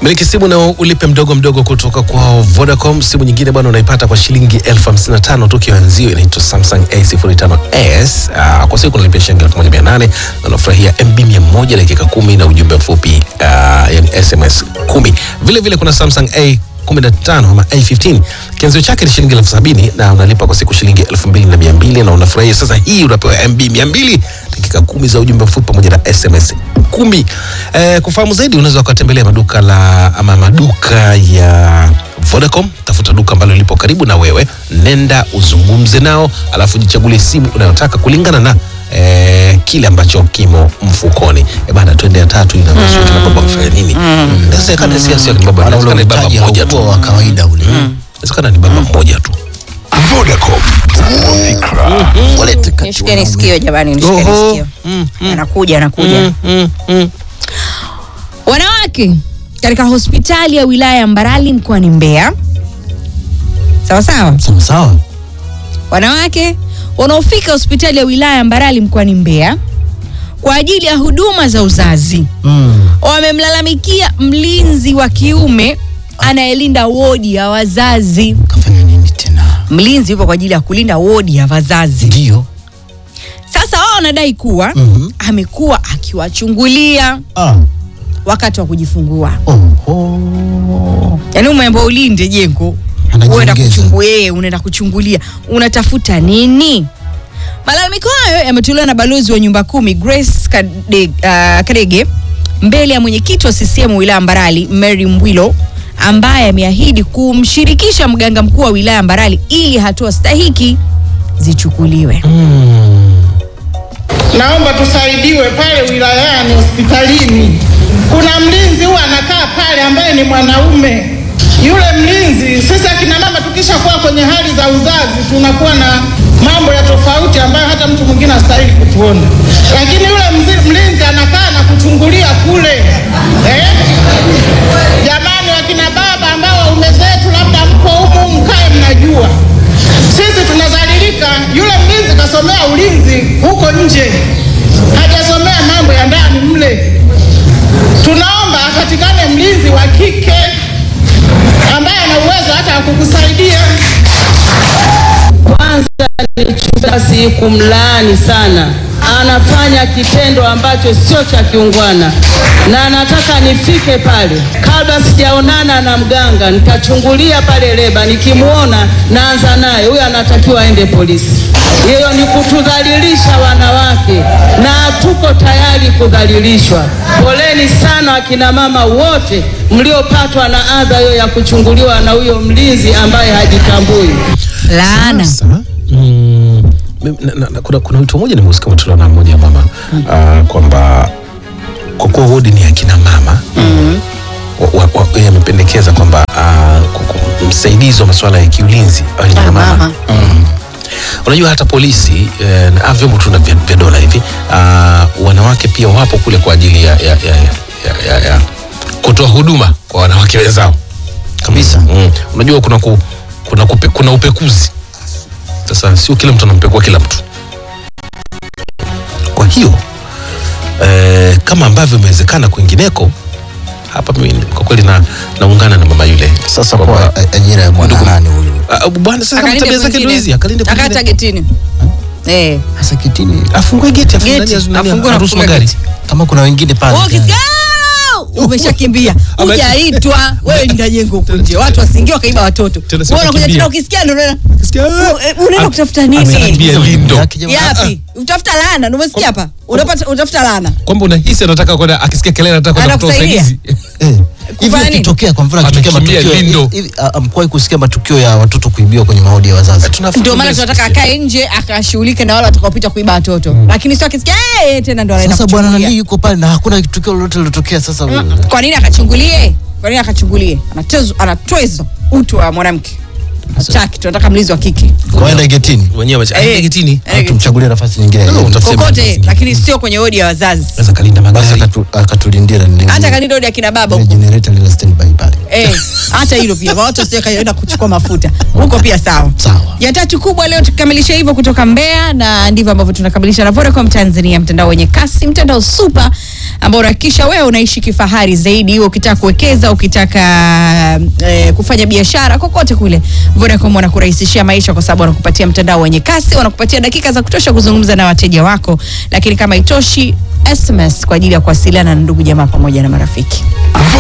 Miliki simu na ulipe mdogo mdogo kutoka kwa Vodacom. Simu nyingine bwana unaipata kwa shilingi elfu hamsini na tano tu kianzio, inaitwa Samsung A05s. Uh, kwa siku unalipia shilingi elfu moja mia nane na unafurahia MB mia moja dakika kumi na ujumbe mfupi uh, yani SMS kumi. Vile vile kuna Samsung A 15 ama A15 kianzio chake ni shilingi elfu sabini na unalipa kwa siku shilingi elfu mbili na mia mbili na unafurahia sasa. Hii unapewa MB mia mbili dakika kumi za ujumbe mfupi pamoja na SMS kumi. Eh, kufahamu zaidi unaweza ukatembelea maduka la ama maduka ya Vodacom. Tafuta duka ambalo lipo karibu na wewe, nenda uzungumze nao, alafu jichagulie simu unayotaka kulingana na eh, kile ambacho kimo mfukoni. Eh bana, twende ya tatu ina nusu kina baba mfanya nini? Inawezekana si sio kina baba, Maana ule inawezekana ni baba mtaji mmoja tu. haukuwa wa kawaida ule. Inawezekana ni baba mmoja tu. Vodacom. Fikra. Walete kati Nishikeni wanaume. sikio jamani, nishikeni Oho. sikio. Mm, mm, Anakuja, anakuja. mm, mm, mm. Wanawake katika hospitali ya wilaya ya Mbarali mkoani Mbeya, sawa sawa, Sawa sawa. wanawake wanaofika hospitali ya wilaya ya Mbarali mkoani Mbeya kwa ajili ya huduma za uzazi Mm. wamemlalamikia mlinzi wa kiume anayelinda wodi ya wazazi. Kafanya nini tena? Mlinzi yupo kwa ajili ya kulinda wodi ya wazazi. Ndio. Sasa wao wanadai kuwa Mhm. amekuwa akiwachungulia Ah. wakati wa kujifungua. Oho. Yaani umeambiwa ulinde jengo, Anajiongeza. uenda kuchungulia, unaenda kuchungulia, unatafuta nini? Malalamiko hayo yametolewa na balozi wa nyumba kumi Grace Kade, uh, Kadege mbele ya mwenyekiti wa CCM wilaya Mbarali Mary Mbwilo ambaye ameahidi kumshirikisha mganga mkuu wa wilaya Mbarali ili hatua stahiki zichukuliwe. Naomba tusaidiwe pale wilayani hospitalini. Kuna mlinzi huwa anakaa pale ambaye ni mwanaume. Yule mlinzi, sisi akina mama tukishakuwa kwenye hali za uzazi tunakuwa na mambo ya tofauti ambayo hata mtu mwingine hastahili kutuona, lakini yule mzi- mlinzi anakaa na kuchungulia kule eh? Jamani, wakina baba ambao waume zetu labda mko humu, mkae mnajua sisi tunadhalilika. Yule mlinzi kasomea ulinzi huko nje, hajasomea mambo ya ndani mle. Tunaomba apatikane mlinzi wa kike ambaye ana uwezo hata wa kukusaidia. Kwanza nichukua si kumlaani sana, anafanya kitendo ambacho sio cha kiungwana, na nataka nifike pale kabla sijaonana na mganga, nitachungulia pale leba, nikimwona naanza naye, huyo anatakiwa aende polisi. Hiyo ni kutudhalilisha wanawake, na tuko tayari kudhalilishwa. Poleni sana akina mama wote mliopatwa na adha hiyo ya kuchunguliwa na huyo mlinzi ambaye hajitambui. Laana. Sasa, mm, mimi- na- na- na- kuna, kuna wito mmoja nimeusikia umetolewa na mmoja mama ah, kwamba kwa kuwa wodi ni akina mama wa- wa- wa- yeye amependekeza kwamba ah, ku- ku- msaidizi wa masuala ya kiulinzi awe ni mama. mama. Mm. Unajua hata polisi eh, na vyombo tu na vya vya dola hivi ah, wanawake pia wapo kule kwa ajili ya, ya, ya, ya, ya, ya kutoa huduma kwa wanawake wenzao Kabisa. mm. Unajua kuna, ku, kuna, kupe, kuna upekuzi sasa, sio kila mtu anampekua kila mtu. Kwa hiyo eh, kama ambavyo imewezekana kwingineko, hapa mimi kwa kweli na naungana na mama yule Sasa Kwamba- kwa a- ajira ya bwana Ndugu- nani huyu? Ah, bwana sasa kama Akalinde tabia zake ndio kwingine. hizi, akalinde Akata kwingine. getini. Eh. Sasa kitini afungue geti afungue Geti, ndani ya- afungue na aruhusu kufunga magari. geti. kama kuna wengine pale. Wewe ukisikia "Ah!" umeshakimbia Ama- hujaitwa wewe ndio jengo huko nje watu wasingie wakaiba watoto Tena sio wewe unakuja kukimbia. tena ukisikia ndio unaona Ukisikia, ah, Eh, unaenda ah, kutafuta nini? anakimbia lindo Yake jamaa. yapi utafuta laana ndio umesikia hapa unapata utafuta laana kwamba unahisi anataka kwenda akisikia kelele anataka kwenda kutoa Anakusaidia? usaidizi Eh, hivi Kufanya nini? ikitokea kwa mfano akitokea Amekimbia matukio lindo. hivi ah, amkuwahi kusikia matukio ya watoto kuibiwa kwenye maodi ya wazazi. ndio maana tunataka akae nje akashughulike na wale watakaopita kuiba watoto lakini sio akisikia "Eh," tena ndo anaenda Sasa bwana kuchungulia. nani yuko pale na hakuna tukio lolote lilotokea sasa. Mm, kwa nini akachungulie kwa nini akachungulie anatezo anatwezo utu wa mwanamke hataki tunataka mlinzi wa kike Waenda getini. wenyewe wacha- Eh. aende getini Eh, Tumchagulie nafasi nyingine. No, utafute kokote mlinzi. lakini sio kwenye wodi ya wazazi Sasa kalinda Basi magari akatu- akatulindia na nini. hata kalinda wodi ya kina baba Ile huko generator lile standby pale. Eh, hata hilo pia kwa watu sio kaenda kuchukua mafuta huko pia sawa Sawa. ya tatu kubwa leo tukamilisha hivyo kutoka Mbeya na ndivyo ambavyo tunakamilisha na Vodacom Tanzania mtandao wenye kasi mtandao super ambao unahakikisha wewe unaishi kifahari zaidi, iwe ukitaka kuwekeza, ukitaka eh, kufanya biashara kokote kule, Vodacom wanakurahisishia maisha kwa sababu wanakupatia mtandao wenye kasi, wanakupatia dakika za kutosha kuzungumza na wateja wako, lakini kama itoshi SMS kwa ajili ya kuwasiliana na ndugu jamaa pamoja na marafiki.